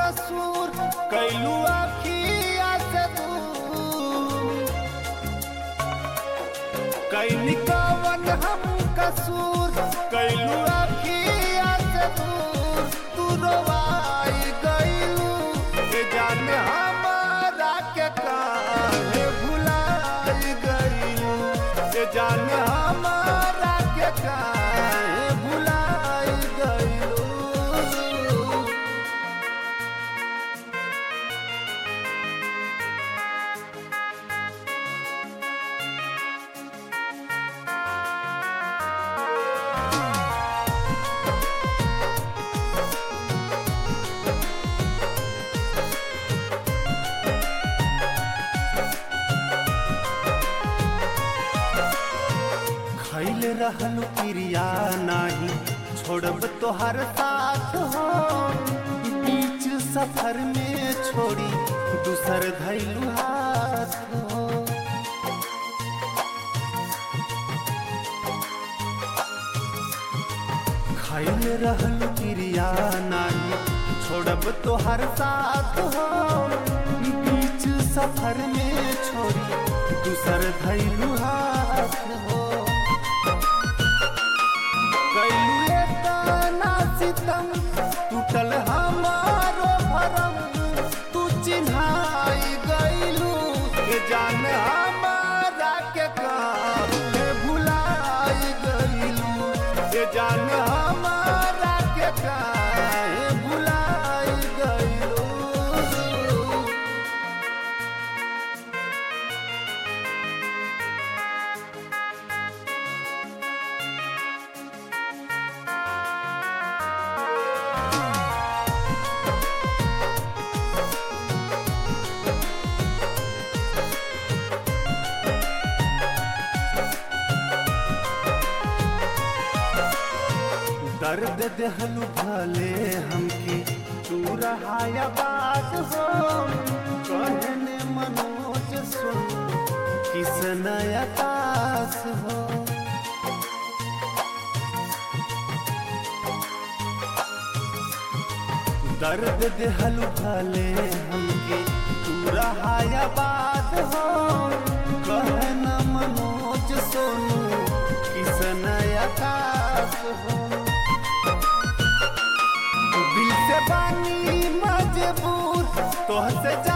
कसूर कैलू अखिया से दूर कैनी कवन हम कसूर कैलू अखिया से दूर तू रोवाई गईलू के जाने हमारा के काहे भुलाई गईलू के जाने हमारा के काहे भुलाई गईलू खैल रहल क्रिया नाही छोड़ब तोहर साथ हो बीच सफर में छोड़ी दूसर धैलू हाथ हो खैल रहल क्रिया नाही छोड़ब तोहर साथ हो बीच सफर में छोड़ी दूसर धैलू हाथ हो कैलुए ताना सितम टूटल हमारो भरम तू चिन्हाई गईलू के जान हमारा के काहे भुलाई गईलू के जान हमारा के काहे भुलाई गईलू दर्द देहलू भले हमके तू रहाया बात हो कहने मनोज सुन किस नया तास हो दर्द देहलू भले हमके तू रहाया बात हो कहना मनोज सोनू किस नया तास हो दिल से बानी मजबूर तोह से जा